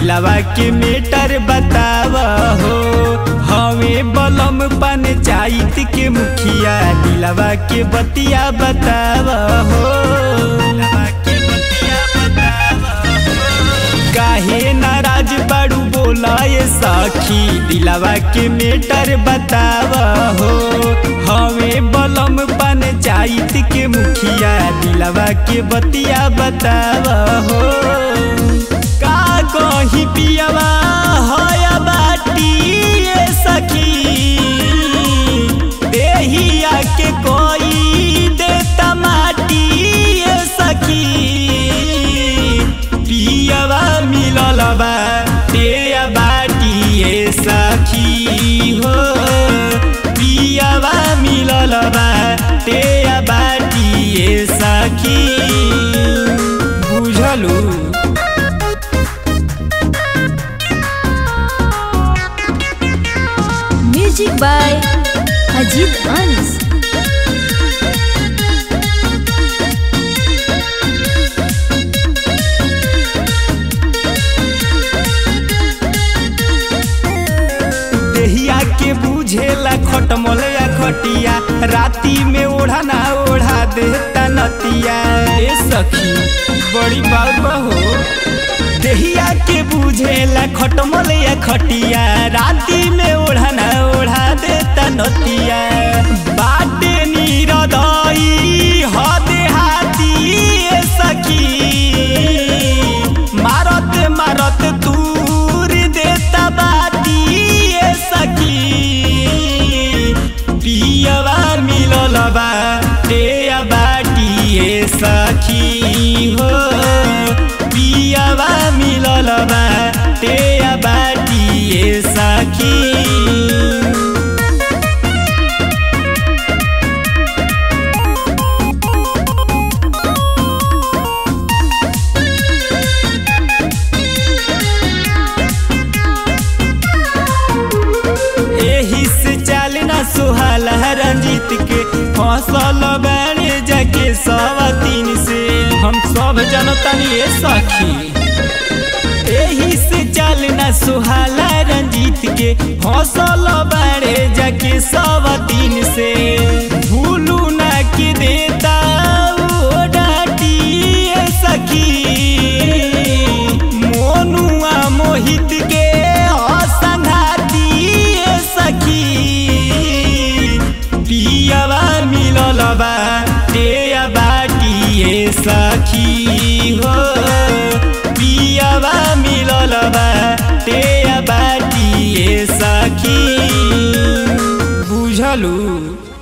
दिलवा के मेटर बताव हो हमें बलम पंचायत के मुखिया दिलवा के बतिया बताव हो दिलवा के बतिया बताव हो। काहे नाराज बाड़ू बोला ये सखी दिलवा के मेटर बताव हो हमें बलम पंचायत के मुखिया दिलवा के बतिया बताव हो का कही पियवा होया बाटी ये सखी देहिया के कोई देता माटी ये सखी पियवा मिलल बा तेया बाटी ये सखी हो पियवा मिलल बा तेया बाटी ये सखी बुझलू म्यूजिक बाय अजीत अंश देहिया के बुझेला खटमल या खटिया राती में ओढ़ा ना ओढ़ा देता नतिया ए सखी बड़ी बात हो देहिया के बुझेला खटमल या खटिया राती में ओढ़ा ना ओढ़ा देता नतिया बाटे नीरदई हदे हाथी ए सखी मारत मारत दूर देता बाती ए सखी पियवा मिलल बा तेया बाटी ए सखी हो पियवा मिलल बा तेया बाटी ए सखी एही से चालना सुहाल रंजीत के फसल बाड़े जाके सवा तीन से हम सब जनतानी ए सखी एही से चालना सुहाल रंजीत के फसल बाड़े जाके सवा तीन से भूलू ना के देता ओ डाटी ए सखी मोनुआ मोहित के असंघाती ए सखी पियवा मिलल बा तेया बाटी ए सखी हो पियवा मिलल बा तेया बाटी ए सखी बुझलू